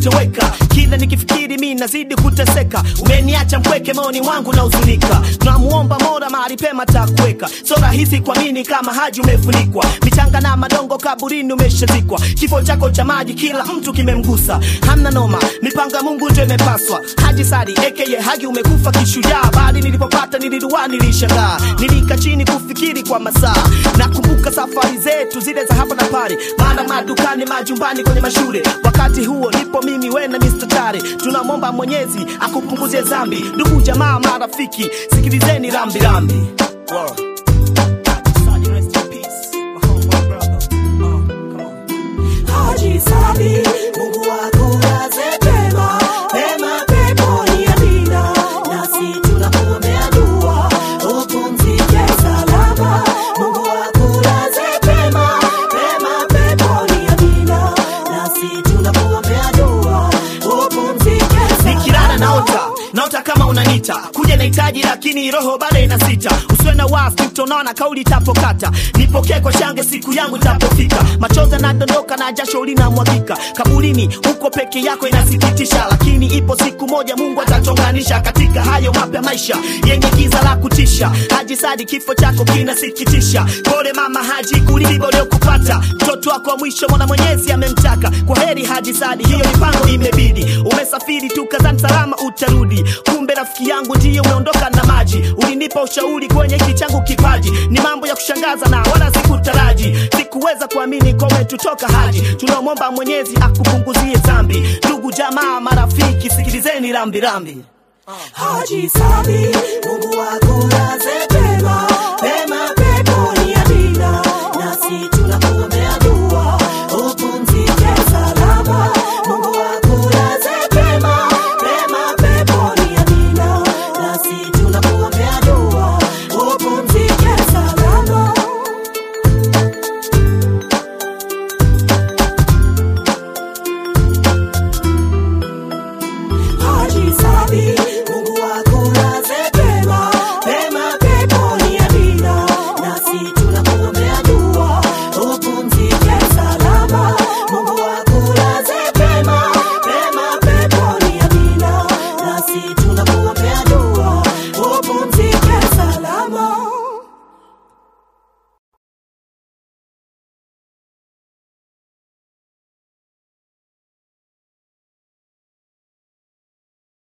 kutoweka kila nikifikiri mi nazidi kuteseka umeniacha mpweke maoni mwangu na huzunika tunamuomba mora mahali pema takuweka so rahisi kuamini kama haji umefunikwa michanga na madongo kaburini umeshazikwa kifo chako cha maji kila mtu kimemgusa hamna noma mipango ya mungu ndio imepaswa haji sari aka hagi umekufa kishujaa bali nilipopata nilidua nilishangaa nilika chini kufikiri kwa masaa nakumbuka safari zetu zile za hapa na pale maana madukani majumbani kwenye mashule wakati huo nipo mimi we na Mr. Tare tunamwomba mwenyezi akupunguzie zambi ndugu jamaa marafiki sikilizeni rambi rambi wow. Rest in peace, my homeboy brother. Uh, come on. Haji Sabi, Mungu akulaze pema, pema peponi amina. Nasi tunakuombea dua, upumzike salama. Mungu akulaze pema, pema peponi amina. Nasi tunakuombea dua, upumzike nikilala salama. naota naota kama unanita kuja nahitaji lakini roho bado inasita usiwe na wasi utaona kauli itapokata nipokee kwa shange siku yangu itapofika machozi yanadondoka na jasho linamwagika kaburini huko peke yako inasikitisha lakini ipo siku moja mungu atachonganisha katika hayo mapya maisha yenye giza la kutisha haji sadi kifo chako kinasikitisha pole mama haji kulibo kupata mtoto wako wa mwisho mwana mwenyezi amemtaka kwa heri haji sadi hiyo mipango imebidi umesafiri tu kazani salama utarudi kumbe rafiki yangu ndiyo umeondoka na maji ulinipa ushauri kwenye hiki changu kipaji ni mambo ya kushangaza na wala sikutaraji sikuweza kuamini kwa umetutoka haji tunamwomba mwenyezi akupunguzie dhambi ndugu jamaa marafiki sikilizeni rambirambi Haji Sabi, Mungu akulaze